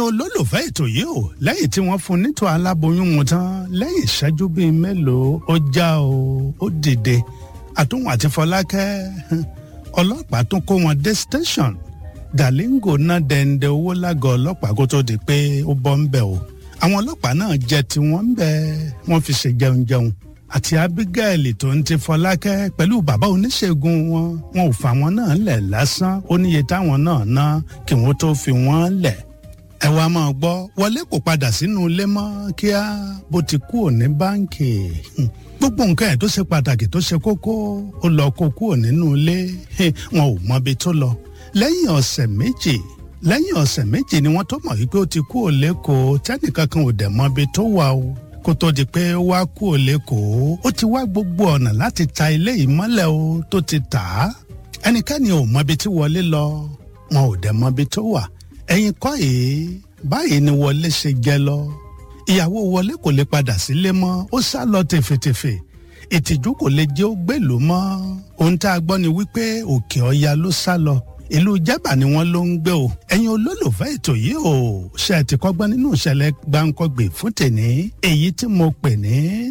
ẹ̀yin olólùfẹ́ ètò yìí o lẹ́yìn tí wọ́n fún nítò aláboyún mu tán lẹ́yìn ìṣẹ́jú bíi mélòó ó já o ó dìde àtúnwò àti fọlákẹ́ ọlọ́pàá tún kó wọn dé station galingo náà dẹ̀ǹdẹ̀ owó lágọ̀ọ́ ọlọ́pàá kó tó di pé ó bọ́ ń bẹ̀ o àwọn ọlọ́pàá náà jẹ tiwọn ń bẹ̀ wọ́n fi ṣe jẹun jẹun àti abigail tó ń ti fọlákẹ́ pẹ̀lú bàbá oníṣègùn wọn wọn ò fà wọn náà lẹ̀ lásán ó níye táwọn náà ná kí wọ́n tó fi wọ́n lẹ̀ ẹ wá máa gbọ́ wọlé kò padà sínú ilé mọ́ kíá bó ti kú òní báǹkì gbogbo nǹkan ẹ̀ tó ṣe pàtàkì tó ṣe kókó ó lọ kó kúrò nínú ilé wọn ò mọbi tó lọ lẹ́yìn ọ̀sẹ̀ méjì lẹ́yìn ọ̀sẹ̀ méjì ni wọ́n tó mọ̀ wípé ó ti kú òlẹ́kọ̀ọ́ tẹ́nìkan kan ò dẹ̀ mọbi tó wà o kó tó di pé ó wá kú òlẹ́kọ̀ọ́ ó ti wá gbogbo ọ̀nà láti ta ilé ìmọ́lẹ̀ o tó ti tà á ẹnikẹ́ni ò mọbi tí wọlé lọ wọn ò dẹ̀ mọbi tó wà ẹ̀yin kọ́ yìí báyìí ni wọlé ṣe jẹ lọ ìyàwó wọlé kò lè padà sílé mọ́ ó sá lọ tèfètèfè ìtìjú kò lè jẹ́ ó gbèlú mọ́ ohun tá a gbọ́ ni wípé òkè ọya ló sá lọ ìlú jábà ni wọ́n ló ń gbé o ẹ̀yin olólùfẹ́ ètò yìí o ṣe ti kọ́gbọ́n nínú ìṣẹ̀lẹ̀ gbáǹkọ́gbè fún tèní èyí tí mo pè ní